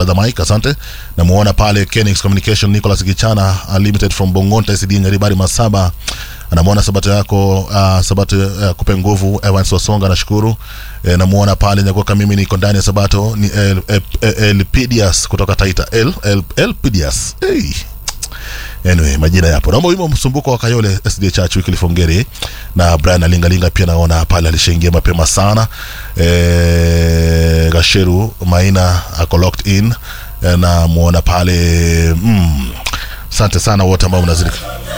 the mic asante namuona pale Kenix Communication Nicholas Gichana Unlimited from Bongonta SD Nyaribari Masaba anamuona sabato yako uh, sabato uh, kupe nguvu Evans Wasonga nashukuru e, namuona pale nyakuka mimi niko ndani ya sabato ni El, El, El, Elpidias kutoka Taita El, El, Elpidias hey. Anyway, majina yapo. Naomba wimbo msumbuko wa Kayole SD Church wiki lifongeri na Brian Alingalinga pia naona pale alishaingia mapema sana. Eh, Gasheru Maina ako locked in eh, na muona pale mm, asante sana wote ambao mnazidi